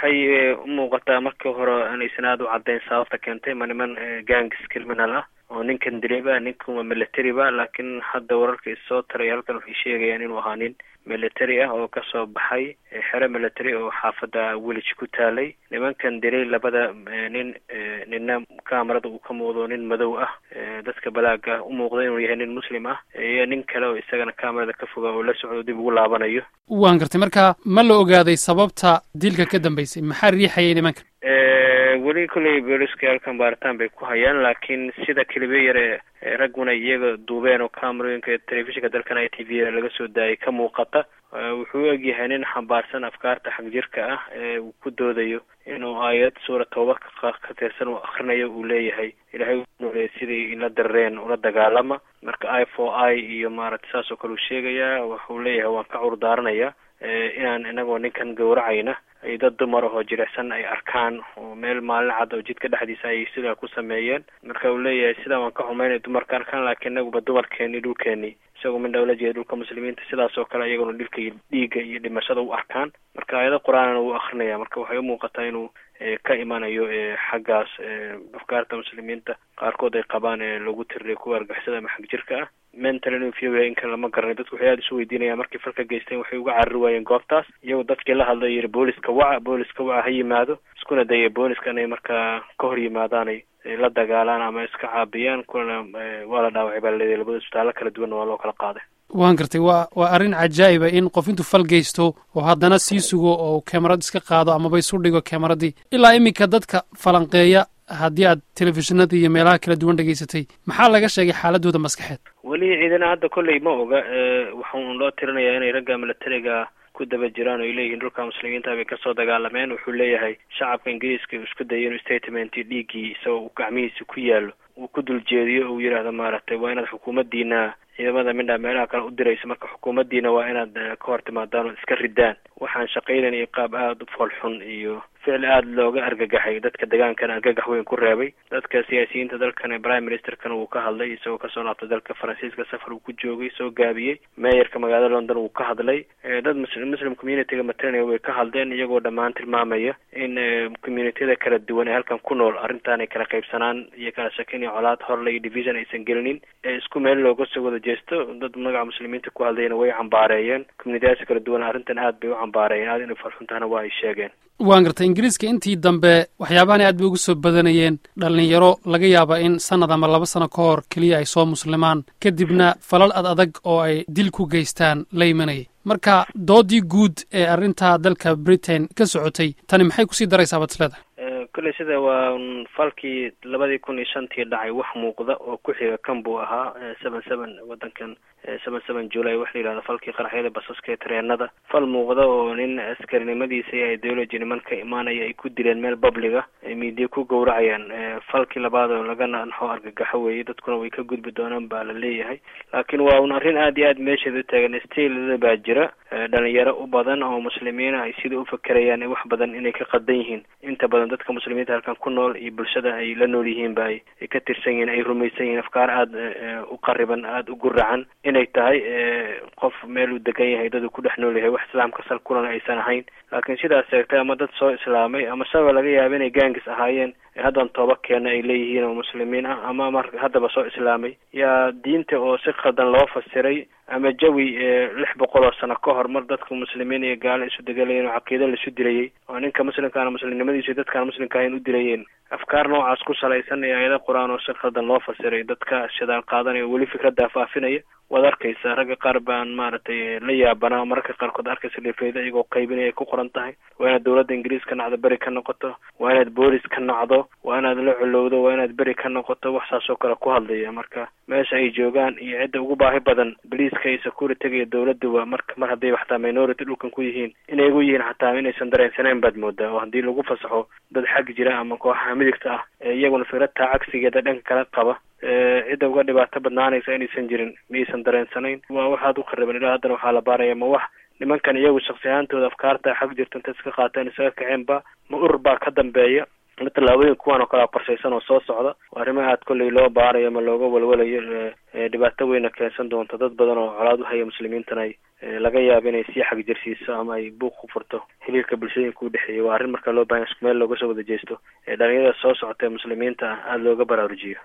waxay u muuqataa markii hore inaysan aada u caddayn sababta keentay ma niman gangis criminal ah oo ninkan diliba ninkan waa military ba laakiin hadda wararka issoo taray halkan waxay sheegayaan inuu ahaa nin military ah oo kasoo baxay xero military oo xaafadda willage ku taalay nimankan dilay labada nin nina kamarada uu ka muuqdo nin madow ah dadka balaaga u muuqda inuu yahay nin muslim ah iyo nin kale oo isagana kamarada ka foga oo la socdo dib ugu laabanayo waan gartay marka ma la ogaaday sababta dilka ka dambeysay maxaa riixayay nimankan weli kolley booliska halkan baaritaan bay ku hayaan laakiin sida keliba yar ee ragguna iyaga duubeen oo camerooyinka telefishinka dalkan i t v laga soo daayay ka muuqata wuxuu u egyahay nin xambaarsan afkaarta xagjirka ah ee uu ku doodayo inuu aayad suura tooba ka tirsan uu akrinayo uu leeyahay ilahay unooleyay sidii ila dareen ula dagaalama marka i for i iyo maaragtay saas oo kale uu sheegayaa wuxuu leeyahay waan ka curdaaranaya inaan inagoo ninkan gawracayna ay dad dumar ahoo jirecsan ay arkaan oo meel maalin cad oo jidka dhexdiisa ay sidaa ku sameeyeen marka uu leeyahay sidaa waan ka xumaynay dumarka arkaan laakiin inaguba dumarkeeni dhulkeeni isagoo midha ula jeeda dhulka muslimiinta sidaas oo kale iyaguna dhilka iyo dhiigga iyo dhimashada u arkaan marka aayado qur-aanana wuu akrinaya marka waxay umuuqataa inuu ka imanayo xaggaas afkaarta muslimiinta qaarkood ay qabaan ee lagu tiriray kuwa argixisada ama xag jirka ah mental inuu fiyoya inkan lama garanay dadku waxay aada isu weydiinayaan markay falka geysteen waxay uga carari waayeen goobtaas iyagoo dadkii la hadlay yiri booliska waca booliska waca ha yimaado iskuna daya booliska inay markaa ka hor yimaadaanay la dagaalaan ama iska caabiyaan kuna waa la dhaawacay baa laleedahay labada isbitaallo kala duwanna waa loo kala qaaday waan gartay waa waa arrin cajaa'iba in qof intuu fal geysto oo haddana sii sugo oo kamarad iska qaado amaba isu dhigo kamaradii ilaa iminka dadka falanqeeya haddii aad telefishinada iyo meelaha kala duwan dhegaysatay maxaa laga sheegay xaaladooda maskaxeed weli ciidana hadda kolley ma oga waxaan loo tirinayaa inay ragga militariga ku daba jiraan oo ay leeyihiin dhulka muslimiinta bay kasoo dagaalameen wuxuu leeyahay shacabka ingiriiska uu isku dayay inuu statement dhiiggii isagoo gacmihiisa ku yaallo uu ku dul jeediyo oo uu yidhaahdo maaragtay waa inaad xukuumaddiina ciidamada midhaa meelaha kale u dirayso marka xukuumaddiina waa inaad ka hor timaadaan oo iska ridaan waxaan shaqaynan iyo qaab aada u foolxun iyo ficil aada looga argagaxay dadka degaankana argagax weyn ku reebay dadka siyaasiyiinta dalkan prime ministerkana wuu ka hadlay isagoo kasoo laabtay dalka faransiiska safar uu ku joogay soo gaabiyey meeyarka magaalada london wuu ka hadlay dad muslim communityga matalinaya way ka hadleen iyagoo dhammaan tilmaamaya in communitiyada kala duwan ee halkan ku nool arrintan ay kala qaybsanaan iyo kala shakin iyo colaad horle iyo division aysan gelinin ee isku meel looga soo wada jeesto dad magaca muslimiinta ku hadlayna way cambaareeyeen communitiyadaas kala duwan arrintan aad bay u cambaareeyeen aad inay farxuntahana waa ay sheegeen waan gartay ingiriiska intii dambe waxyaabahan aad bay ugu soo badanayeen dhallinyaro laga yaaba in sanad ama laba sano ka hor keliya ay soo muslimaan kadibna falal ad adag oo ay dil ku geystaan la imanayay marka doodii guud ee arrintaa dalka britain ka socotay tani maxay kusii daraysaa baad isleedahay kolley sida waa falkii labadii kun iyo shantii dhacay wax muuqda oo ku xiga kan buu ahaa seven seven waddankan seven seven july waxa la yidhahda falkii qaraxyada basaska ee tareenada fal muuqda oo nin askarinimadiisa iyo ideology niman ka imaanaya ay ku dileen meel babliga ay miidiya ku gowracayaan falkii labaad oo laga naxo argagaxo weeye dadkuna way ka gudbi doonaan baa la leeyahay laakiin waa un arrin aad iyo aad meesheeda u taagan stiilada baa jira dhalinyaro u badan oo muslimiina ay sida u fakerayaan wax badan inay ka qadan yihiin inta badan dadka muslimiinta halkan ku nool iyo bulshada ay la nool yihiin ba ay ka tirsan yihiin ay rumaysan yihiin afkaar aada u qariban aada u guracan inay tahay qof meel uu degan yahay dad uu ku dhex nool yahay wax islaamka sal kulan aysan ahayn laakiin sidaas sheegtay ama dad soo islaamay ama shaba laga yaaba inay gaangis ahaayeen haddan tooba keena ay leeyihiin oo muslimiin ah ama mar haddaba soo islaamay yaa diinta oo si khaldan loo fasiray ama jawi lix boqol oo sano ka hor mar dadka muslimiin iyo gaalo isu degalayeen oo caqiida laisu dilayay oo ninka muslimkaana muslimnimadiisu dadkaan muslimka ahayn u dilayeen afkaar noocaas ku salaysan iyo aayado qur-aan oo si khaldan loo fasiray dadka shidaal qaadanaya weli fikraddaa faafinaya waad arkaysa ragga qaar baan maaragtay la yaabanaa mararka qaarkood arkaysa dhifeyda iyagoo qaybinaya ay ku qoran tahay waa inaad dowladda ingiriis ka nacdo beri ka noqoto waa inaad boolis ka nacdo waa inaad la colowdo waa inaad beri ka noqoto wax saas oo kale ku hadlaya marka meesha ay joogaan iyo cidda ugu baahi badan boliiska iyo securityga iyo dowladduba marka mar hadday xataa minority dhulkan ku yihiin inay ugu yihiin xataa inaysan dareensaneyn baad moodaa oo haddii lagu fasaxo dad xag jira ama kooxaha midigta ah ee iyaguna firadtaa cagsigeeda dhanka kala qaba cidda uga dhibaato badnaanaysa inaysan jirin miyaysan dareensanayn waa waxaad u khariban ilaa haddana waxaa la baaraya ma wax nimankan iyagu shaksi ahaantooda afkaarta xag jirta inta iska qaateen isaga kaceenba ma urur baa ka dambeeya ma tallaabooyin kuwan oo kalea qorshaysan oo soo socda oo arrimaha aad kolley loo baarayo ama looga walwalayo dhibaato weyna keensan doonto dad badan oo colaad u haya muslimiintana ay laga yaabo inay sii xagjirsiiso ama ay buuq ku furto xiriirka bulshooyinka udhexeeya waa arrin markaa loo bahanya isku meel looga soo wada jeesto ee dhalinyarada soo socota ee muslimiinta ah aada looga baraarujiyo